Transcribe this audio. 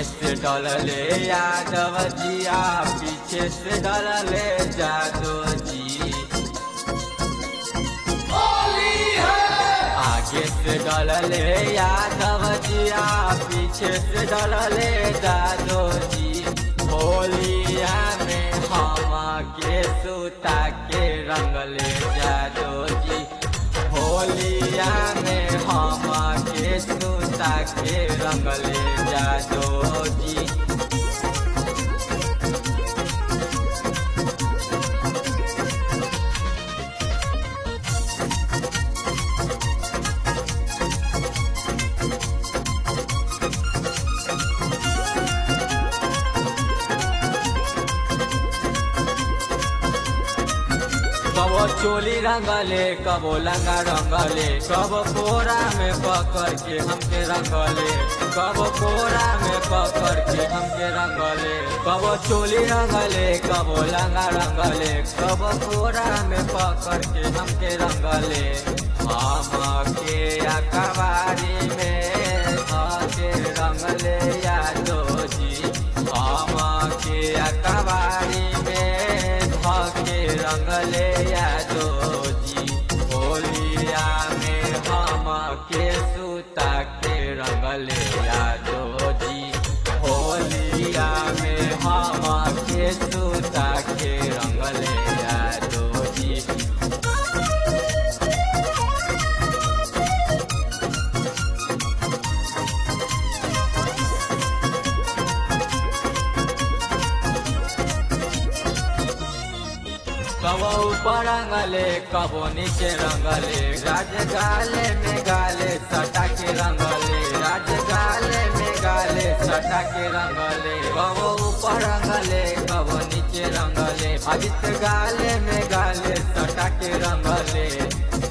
से डलले यादव जिया पीछे से डलले जादव जी आगे से डलले यादव जिया पीछे से डलले जादव जी होलिया में हम के सुता के रंगले जादव जी होलिया में हम के सुता के रंगले जादव जी कबो चोली रंगले कबो लंगा रंगले कबो कोरा में पकड़ के हमके रंगले कबो कोरा में पकड़ के हमके रंगले कबो चोली रंगले कबो लंगा रंगले कबो कोरा में पकड़ के हमके रंगले हम के अखबारी में के रंगले यादो जी हम के अखबारी में धके रंगले यादो जी होलिया में हम के सूता के रंगले यादो जी होलिया में हम के सूता के रंगले यादो जी कबो ऊपर रंगले कबो नीचे रंगले राज गाले में गाले सटा के रंगले राज गाले में गाले सटा के रंगले कबो ऊपर रंगले कबो नीचे रंगले अजित गाले में गाले सटा के रंगले